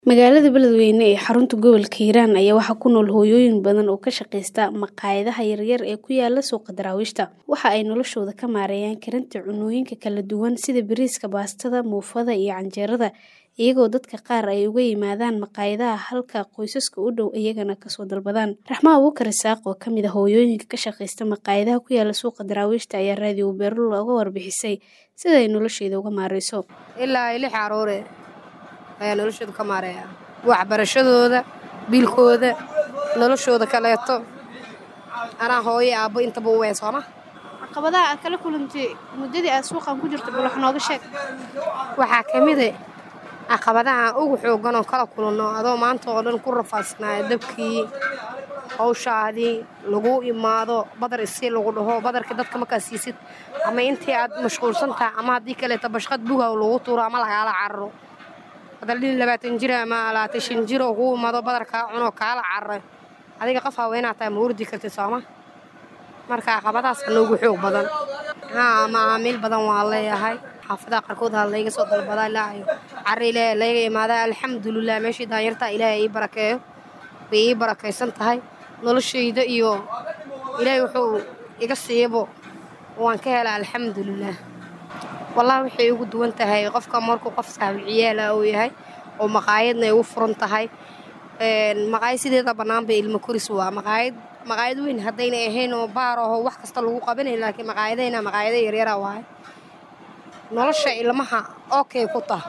Magaalada Beledweyne ee xarunta gobolka Hiiraan ayaa waxaa ku nool hooyooyin badan oo ka shaqeysta maqaayadaha yaryar ee ku yaala suuqa daraawiishta. Waxa ay noloshooda ka maareeyaan karinta cunnooyinka kala duwan sida bariiska, baastada, muufada iyo canjeerada, iyagoo dadka qaar ay uga yimaadaan maqaayadaha halka qoysaska u dhow iyagana kasoo dalbadaan. Raxmo Abuukar Isaaq oo ka mid ah hooyooyinka ka shaqeysta maqaayadaha ku yaala suuqa daraawiishta ayaa raadiyo Beerlo uga warbixisay sida ay nolosheeda uga maareyso. ilaa lix caruure ayaa noloshooda ka maareeya waxbarashadooda biilkooda noloshooda kaleeto anaa hooyo aabbo intaba u weyn sooma Caqabadaha aad kala kulantay muddadii aad suuqan ku jirtay bal wax nooga sheeg. waxaa ka mid ah caqabadaha ugu xooggan oo kala kulanno adoo maanta oo dhan ku rafaadsanaayo dabkii hawshaadii lagu imaado badar isii lagu dhaho badarka dadka markaa siisid ama intii aad mashquulsan tahay ama haddii kaleeto bashqad bugaw lagu tuuro ama lagaala cararo hadaldhin labaatan jir ama labaatan shan jir oo kuu imaado badar kaa cunoo kaala cararay adiga qof haweenaa tahay ma urdi kartid sooma marka caqabadahaas noogu xoog badan haa macaamiil badan waa leeyahay xaafadaha qaarkood ha layga soo dalbadaa ilaahay cari ilaahay layga imaadaa alxamdulilah meeshii daanyartaa ilaahay ii barakeeyo way ii barakaysan tahay noloshayda iyo ilaahay wuxuu iga siiyabo waan ka helaa alxamdulilah wallahi waxay ugu duwan tahay qofka markuu qof saaxiib ciyaala uu yahay oo maqaayadna ay ugu furan tahay maqaayad sideeda bannaanba ilmo koris waa maqaayad maqaayad weyn haddayna ahayn oo baar aho wax kasta lagu qabanay laakiin maqaayadayna maqaayada yaryara waaye nolosha ilmaha okay ku tah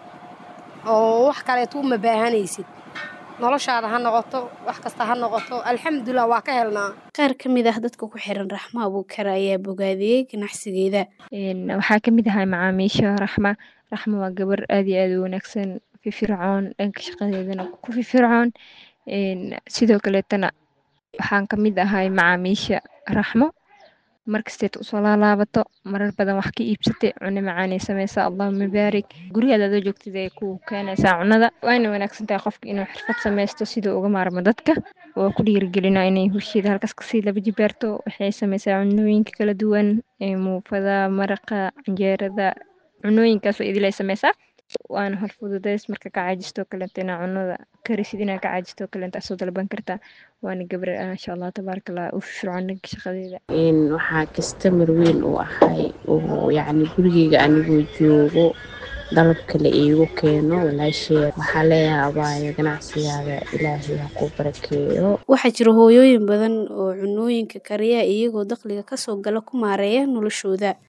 oo wax kaleeto uma baahanaysid noloshaada ha noqoto wax kasta ha noqoto alxamdulilah waa ka helnaa Qaar ka mid ah dadka ku xiran Raxmo Abuukar ayaa bogaadiyey ganacsigeeda. waxaa ka mid ahay macaamiisha raxma raxma waa gabar aad iyo aad u wanaagsan firfircoon dhanka shaqadeedana ku firfircoon sidoo kaleetana waxaan ka mid ahay macaamiisha raxmo markasteed usoo laalaabato marar badan wax ka iibsatay cunno macaanay sameysaa allahuma baarik gurigaada adoo joogtid ay ku keenaysaa cunnada waana wanaagsan tahay qofka inuu xirfad sameysto siduu uga maarmo dadka waa ku dhiirigelinaa inay husheeda halkaas kasii laba jibaarto waxay sameysaa cunnooyinka kala duwan muufada maraqa canjeerada cunnooyinkaas oo idil ay sameysaa waana hor fududeys marka ka caajisto kaleeto inaa cunnada karisid inaa ka caajisto kaleeto soo dalban kartaa waana gabar maasha allah tabaaraka allah u firfircoon dhanka shaqadeeda waxaa kastamar weyn u ahay oo yacni gurigeyga anigoo joogo dalab kale iigu keeno walaasheed waxaa leeyahay abaayo ganacsigaada ilaahay ha ku barakeeyo Waxaa jira hooyooyin badan oo cunnooyinka kariya iyagoo dakhliga kasoo gala ku maareeya noloshooda.